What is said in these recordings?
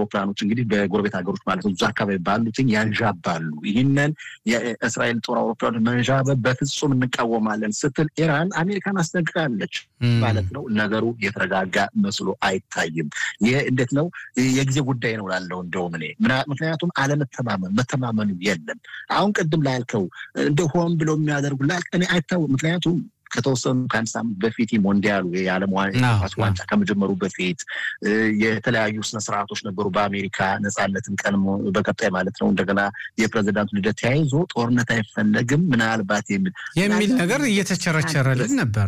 አውሮፕላኖች እንግዲህ በጎረቤት ሀገሮች ማለት ነው እዛ አካባቢ ባሉትን ያንዣባሉ። ይህንን የእስራኤል ጦር አውሮፕላኖች መንዣበብ በፍጹም እንቃወማለን ስትል ኢራን አሜሪካን አስጠንቅቃለች ማለት ነው። ነገሩ የተረጋጋ መስሎ አይታይም። ይህ እንዴት ነው የጊዜ ጉዳይ ነው ላለው እንደውም እኔ ምክንያቱም አለመተማመን መተማመኑ የለም። አሁን ቅድም ላልከው እንደ ሆን ብለው የሚያደርጉ ላልክ እኔ አይታወቅም። ምክንያቱም ከተወሰኑ ከአንድ ሳምንት በፊት ሞንዲያሉ የዓለም ኳስ ዋንጫ ከመጀመሩ በፊት የተለያዩ ስነስርዓቶች ነበሩ። በአሜሪካ ነፃነትን ቀን በቀጣይ ማለት ነው እንደገና የፕሬዚዳንቱ ልደት ተያይዞ ጦርነት አይፈለግም ምናልባት የሚል የሚል ነገር እየተቸረቸረልን ነበረ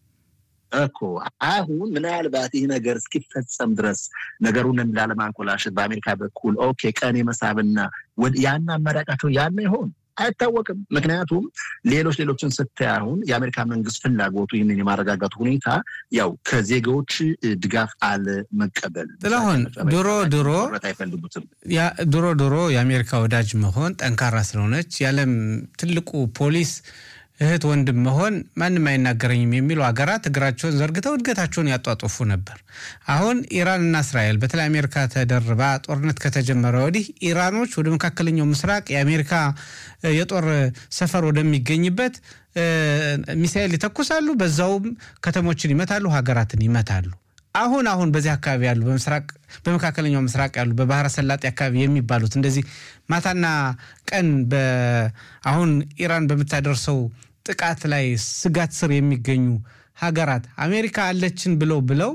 እኮ አሁን ምናልባት ይህ ነገር እስኪፈጸም ድረስ ነገሩን ላለማንኮላሸት በአሜሪካ በኩል ኦኬ ቀን የመሳብና ያን አማራጫቸው ያለ ይሆን አይታወቅም። ምክንያቱም ሌሎች ሌሎችን ስታይ አሁን የአሜሪካ መንግስት ፍላጎቱ ይህንን የማረጋጋቱ ሁኔታ ያው ከዜጋዎች ድጋፍ አለመቀበል ጥላሁን ድሮ ድሮ አይፈልጉትም። ድሮ ድሮ የአሜሪካ ወዳጅ መሆን ጠንካራ ስለሆነች የዓለም ትልቁ ፖሊስ እህት ወንድም መሆን ማንም አይናገረኝም የሚሉ ሀገራት እግራቸውን ዘርግተው እድገታቸውን ያጧጡፉ ነበር። አሁን ኢራንና እስራኤል በተለይ አሜሪካ ተደርባ ጦርነት ከተጀመረ ወዲህ ኢራኖች ወደ መካከለኛው ምስራቅ የአሜሪካ የጦር ሰፈር ወደሚገኝበት ሚሳኤል ይተኩሳሉ፣ በዛውም ከተሞችን ይመታሉ፣ ሀገራትን ይመታሉ። አሁን አሁን በዚህ አካባቢ ያሉ በምስራቅ በመካከለኛው ምስራቅ ያሉ በባህረ ሰላጤ አካባቢ የሚባሉት እንደዚህ ማታና ቀን አሁን ኢራን በምታደርሰው ጥቃት ላይ ስጋት ስር የሚገኙ ሀገራት አሜሪካ አለችን ብለው ብለው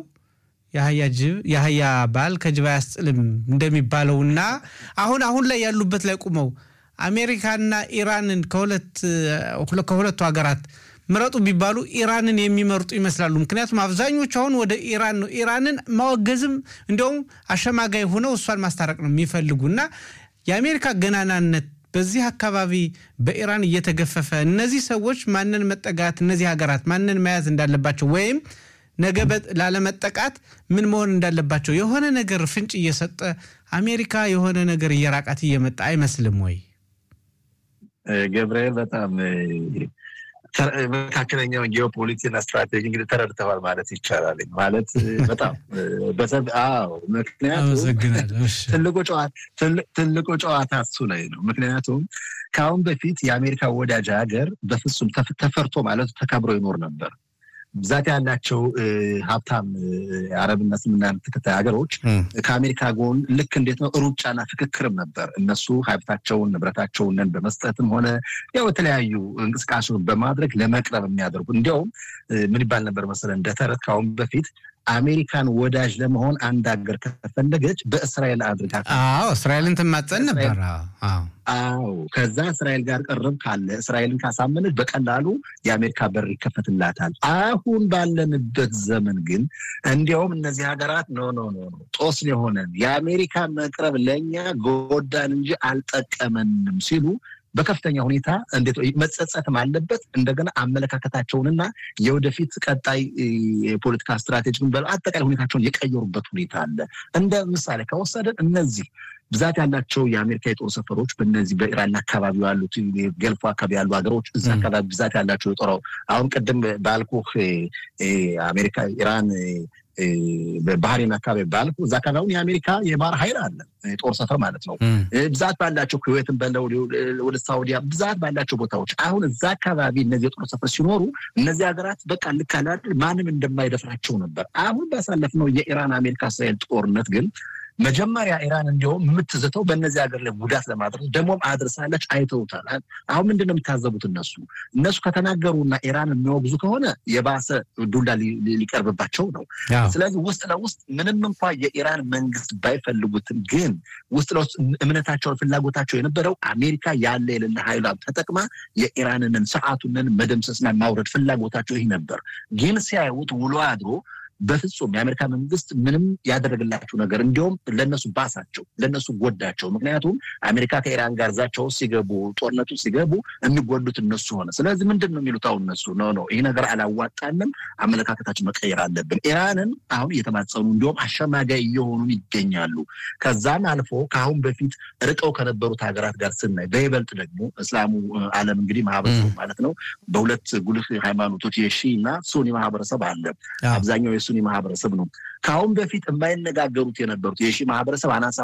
የአህያ ባል ከጅብ አያስጥልም እንደሚባለውና አሁን አሁን ላይ ያሉበት ላይ ቁመው አሜሪካና ኢራንን ከሁለቱ ሀገራት ምረጡ ቢባሉ ኢራንን የሚመርጡ ይመስላሉ። ምክንያቱም አብዛኞቹ አሁን ወደ ኢራን ነው ኢራንን ማወገዝም እንዲያውም አሸማጋይ ሆነው እሷን ማስታረቅ ነው የሚፈልጉ እና የአሜሪካ ገናናነት በዚህ አካባቢ በኢራን እየተገፈፈ እነዚህ ሰዎች ማንን መጠጋት እነዚህ ሀገራት ማንን መያዝ እንዳለባቸው ወይም ነገ ላለመጠቃት ምን መሆን እንዳለባቸው የሆነ ነገር ፍንጭ እየሰጠ አሜሪካ የሆነ ነገር እየራቃት እየመጣ አይመስልም ወይ? ገብርኤል በጣም መካከለኛውን ጂኦፖሊቲክስና ስትራቴጂ እንግዲህ ተረድተዋል ማለት ይቻላል። ማለት በጣም አዎ፣ ምክንያቱም ትልቁ ጨዋታ እሱ ላይ ነው። ምክንያቱም ከአሁን በፊት የአሜሪካ ወዳጅ ሀገር በፍጹም ተፈርቶ ማለት ተከብሮ ይኖር ነበር። ብዛት ያላቸው ሀብታም አረብና እስልምና ተከታይ ሀገሮች ከአሜሪካ ጎን ልክ እንዴት ነው ሩጫና ፍክክርም ነበር። እነሱ ሀብታቸውን ንብረታቸውን በመስጠትም ሆነ ያው የተለያዩ እንቅስቃሴውን በማድረግ ለመቅረብ የሚያደርጉ እንዲያውም ምን ይባል ነበር መሰለ እንደ ተረት ከአሁን በፊት አሜሪካን ወዳጅ ለመሆን አንድ ሀገር ከፈለገች በእስራኤል አድርጋ አዎ እስራኤልን ትማጸን ነበር። አዎ ከዛ እስራኤል ጋር ቅርብ ካለ እስራኤልን ካሳመነች በቀላሉ የአሜሪካ በር ይከፈትላታል። አሁን ባለንበት ዘመን ግን እንዲያውም እነዚህ ሀገራት ኖ ኖ ኖ ጦስን የሆነን የአሜሪካ መቅረብ ለእኛ ጎዳን እንጂ አልጠቀመንም ሲሉ በከፍተኛ ሁኔታ እንዴት መጸጸትም አለበት። እንደገና አመለካከታቸውንና የወደፊት ቀጣይ የፖለቲካ ስትራቴጂን አጠቃላይ ሁኔታቸውን የቀየሩበት ሁኔታ አለ። እንደ ምሳሌ ከወሰደን እነዚህ ብዛት ያላቸው የአሜሪካ የጦር ሰፈሮች በእነዚህ በኢራን አካባቢ ያሉት ገልፎ አካባቢ ያሉ ሀገሮች እዛ አካባቢ ብዛት ያላቸው የጦር አሁን ቅድም ባልኩህ አሜሪካ ኢራን በባህሬን አካባቢ ባልኩ እዛ አካባቢ አሁን የአሜሪካ የባህር ኃይል አለ የጦር ሰፈር ማለት ነው። ብዛት ባላቸው ኩዌትን በለው ወደ ሳውዲያ ብዛት ባላቸው ቦታዎች አሁን እዛ አካባቢ እነዚህ የጦር ሰፈር ሲኖሩ እነዚህ ሀገራት በቃ ልክ አለ ማንም እንደማይደፍራቸው ነበር። አሁን ባሳለፍነው የኢራን አሜሪካ እስራኤል ጦርነት ግን መጀመሪያ ኢራን እንዲሁም የምትዝተው በእነዚህ ሀገር ላይ ጉዳት ለማድረስ ደግሞም አድርሳለች። አይተውታል። አሁን ምንድን ነው የሚታዘቡት እነሱ እነሱ ከተናገሩና ኢራን የሚወግዙ ከሆነ የባሰ ዱላ ሊቀርብባቸው ነው። ስለዚህ ውስጥ ለውስጥ ምንም እንኳ የኢራን መንግስት ባይፈልጉትም ግን ውስጥ ለውስጥ እምነታቸውን ፍላጎታቸው የነበረው አሜሪካ ያለ የሌለ ኃይሏን ተጠቅማ የኢራንንን ስርዓቱንን መደምሰስና ማውረድ ፍላጎታቸው ይህ ነበር። ግን ሲያዩት ውሎ አድሮ በፍጹም የአሜሪካ መንግስት ምንም ያደረግላቸው ነገር እንዲሁም ለነሱ ባሳቸው፣ ለነሱ ጎዳቸው። ምክንያቱም አሜሪካ ከኢራን ጋር ዛቸው ሲገቡ ጦርነቱ ሲገቡ የሚጎዱት እነሱ ሆነ። ስለዚህ ምንድን ነው የሚሉት አሁን እነሱ ኖ ኖ ይህ ነገር አላዋጣንም፣ አመለካከታችን መቀየር አለብን። ኢራንን አሁን እየተማጸኑ እንዲሁም አሸማጋይ እየሆኑ ይገኛሉ። ከዛም አልፎ ከአሁን በፊት ርቀው ከነበሩት ሀገራት ጋር ስናይ በይበልጥ ደግሞ እስላሙ ዓለም እንግዲህ ማህበረሰቡ ማለት ነው በሁለት ጉልህ ሃይማኖቶች የሺ እና ሱኒ ማህበረሰብ አለ። አብዛኛው የሱኒ ማህበረሰብ ነው። ከአሁን በፊት የማይነጋገሩት የነበሩት የሺ ማህበረሰብ አናሳ